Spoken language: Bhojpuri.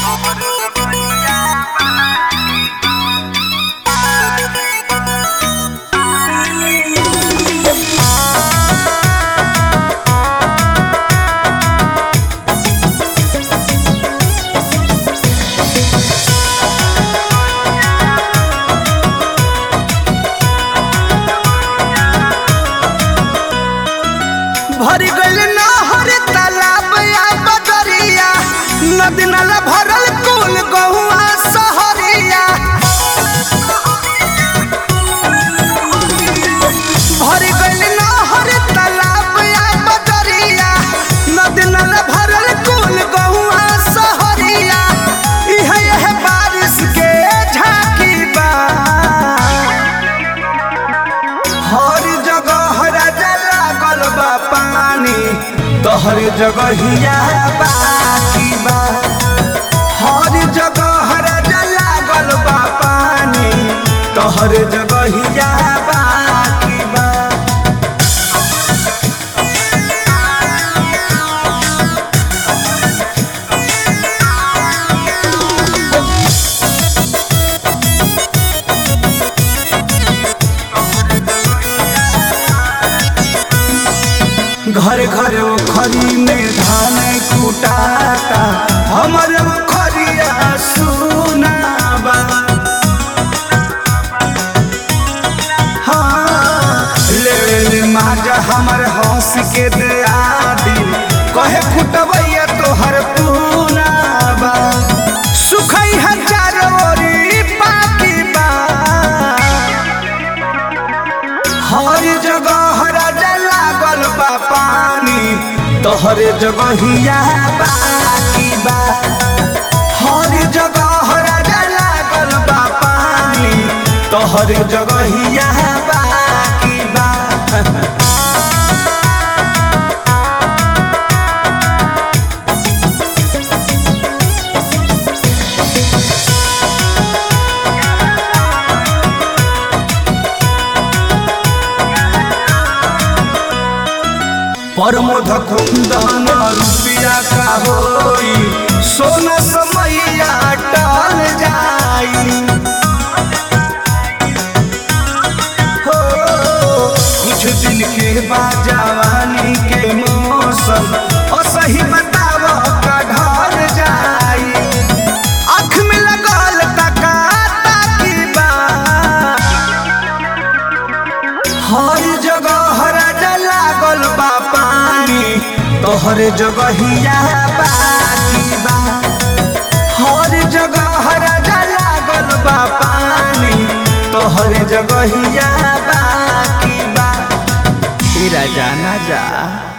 भरी गइल नहर तालाब या बदरिया नदी नाला भरल कुल गहुआ सहरिया भरी गइल नहर तालाब या बदरिया नदी नाला भरल कुल गहुआ सहरिया इह यह बारिश के झांकी बा हर जगह राजा लागल बा पानी तोहर जगहिया बाकी बा हर जगह राजा लागल बा पानी तोहर जगहिया बाकी बा घर घर खरी में धान कुटाता हमर खरिया सुनाबा हाँ ले माजा हमर हंस के दियादी कहे कुटबैया तोहर पूनाबा सुखई हजार ओरी पाकी बा हर जगह राजा लागल बा पानी तोहर जगहिया बाकी बा हर जगह राजा लागल बा पानी तोहर जगहिया बाकी बा परमोध कुंदन रुपिया का होई सोना समैया टल जाई हो कुछ दिन के बाद जवानी के मौसम असही बताव का ढल जाई आँख में लगल तका ताकी बा हर जगह राजा लागल बा पानी तोहर जगहिया बाकी बा हर जगह राजा लागल बा पानी तोहर जगहिया बाकी बा राजा ना जा